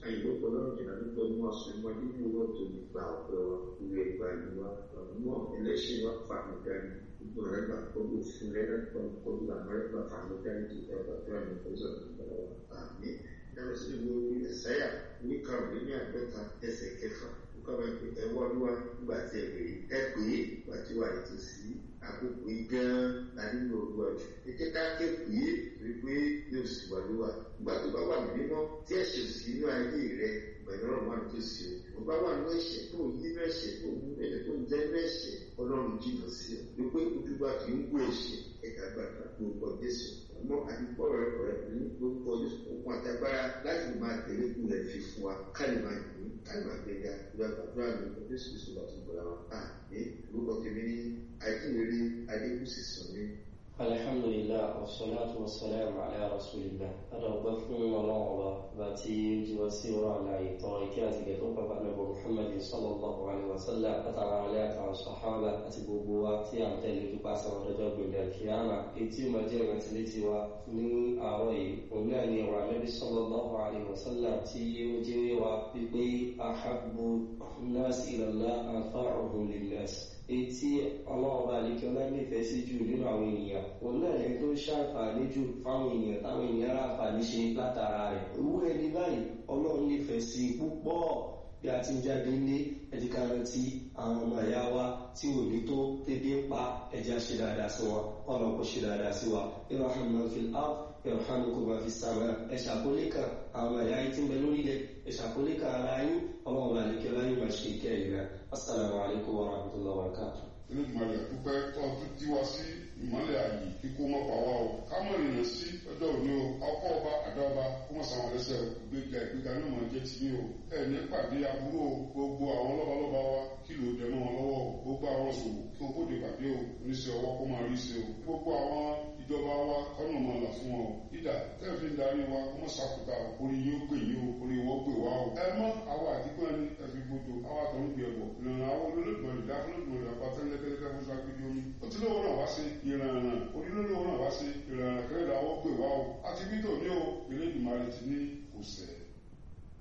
àyìnbó lọ́rùn jìnnà nípa mú ọ̀sán mọ́ nínú owó tó ní gba ọ̀pẹ wa ìwé ìgbà ìlú wa mọ́ ẹlẹ́ṣin wa fà mí dání gbogbo rẹ̀ gbà gbogbo òfin rẹ̀ rẹ̀ gbà gbogbo àmọ́ rẹ̀ gbà fà mí dání ti ẹ̀ bàtú àmì ìfọ̀sọ̀ ìgbàlá wa àmì ẹ̀rọ sí ìwé orí ẹ̀sáyà ní karùn-ún ní àgbẹ̀ta ẹsẹ̀ kẹfà kọ́ba pé ẹ wọ́lúwa nígbà tí ẹ pè é ẹ pè é nígbà tí wà ètò sí àkókò yìí gan-an la nínú olúwa jù ẹ jẹ́ ká ké pè é torí pé yóò sì wà lúwa nígbà tó bá wà ní mímọ́ tí ẹ̀ṣẹ̀ sí inú ayé rẹ ìgbàlẹ́ ọ̀rọ̀ wà tó sí o mo bá wà ní ẹ̀ṣẹ̀ tó ń yí ní ẹ̀ṣẹ̀ tó ń mú ẹ̀ṣẹ̀ tó ń jẹ́ ní ẹ̀ṣẹ̀ ọlọ́run jìnnà sí ọ wípé ojúbà kì í wú ẹ̀ṣẹ̀ ẹ̀ka gbàgbà lórúkọ jésù ọmọ àdìpọ̀ rẹ rẹ ní lórúkọ jésù òkun àtàgbára láti máa tẹ̀lé kú rẹ̀ fi fún wa káyọ̀ máa yìí káyọ̀ máa gbẹ̀gà ìgbà gbàdúrà ní ọjọ́ jésù kristu láti gbọ́dọ̀ wa a ní lórúkọ tèmi ní àìkúrere adébùsì sọ ní. alhamdulillah wasalaatu wasalaamu ala rasulillah adọ̀gbẹ́ fún ọlọ́run ọba bá tí ó jí wá sí ọ̀rọ̀ àlàyé tọrọ ìkí àti ìgẹ̀ tó pàpà nàbọ̀ muhammad sallallahu alaihi wasallam àtàwọn alẹ́ àtàwọn sahaba àti gbogbo wa tí a ń tẹ̀lé ojú pàṣẹ àwọn ọjọ́ gbẹ̀lẹ̀ kíámà etí ó máa jẹ́ ìrántí létí wa ní àárọ̀ yìí òun náà ni ọ̀rọ̀ ànábì sallallahu alaihi wasallam tí ó jẹ́ wa pípé ahabbu nas ila Allah anfa'uhum linnas etí ọlọ́ọ̀bá àlekí ọlá nífẹ̀ẹ́ sí jù nínú àwọn ènìyàn òun náà lẹ́yìn tó ṣàǹfààní jù fáwọn ènìyàn táwọn ènìyàn ráǹfààní ṣe látara rẹ̀ owó ẹni báyìí ọlọ́run nífẹ̀ẹ́ sí púpọ̀ bí a ti ń jáde ní ẹ̀díkà rántí àwọn ọmọ ẹ̀yà wa tí ò ní tó tẹ́bí ń pa ẹja ṣe dáadáa sí wọn ọ̀nà kò ṣe dáadáa sí wa irhamu fil ard yarhamukum ma fis sama ẹ ṣàkólé kan àwọn ẹ̀yà yìí ti ń bẹ lórílẹ̀ ẹ ṣàkólé kan ara yín ọlọ́run àlekẹ́ láyé máa ṣe ìkẹ́ ìrẹ́ assalamu alaikum wa rahmatullahi wa barakatuh olódùmarè dúpẹ́ tó tún jí wá sí ìmọ́lẹ̀ ààyè kíkó mọ́ pa wá o ká mọ̀ ìrìnà sí ọjọ́ òní o ọkọ̀ ọba àdá ọba kó mọ̀ sáwọn ẹlẹ́sẹ̀ o ìgbéga ìgbéga náà máa jẹ́ ti ní o ẹ ní pàdé aburú o gbogbo àwọn lọ́balọ́ba wa kí ló dẹ mọ́ wọn lọ́wọ́ o gbogbo àwọn ṣòwò kí wọn kó de pàdé o oníṣẹ́ ọwọ́ kó máa rí ṣe o gbogbo àwọn ìjọba wa kọ́nà máa là fún wọn o ìdá tẹ́lẹ̀ fi ń darí wa kó mọ̀ sàkúta orí yóò gbè yín o orí wọ́n gbè wá o ẹ mọ́ àwọn àdìgbò ẹni ẹ̀fí gbogbo àwọn àtọ̀ ń gbé ẹ̀bọ̀ ìrànà àwọn olólùgbọ̀n ìdá olólùgbọ̀n ìdá pátẹ́lẹ́kẹ́lẹ́kẹ́ fún sákìdí omi òtílówó náà wá sí ìrànà onílólówó náà wá sí ìrànà kẹrẹ́dà wọ́n gbè wá o àti bí tòní o ìrẹ́dùmarè ti ní kò sẹ́ẹ̀.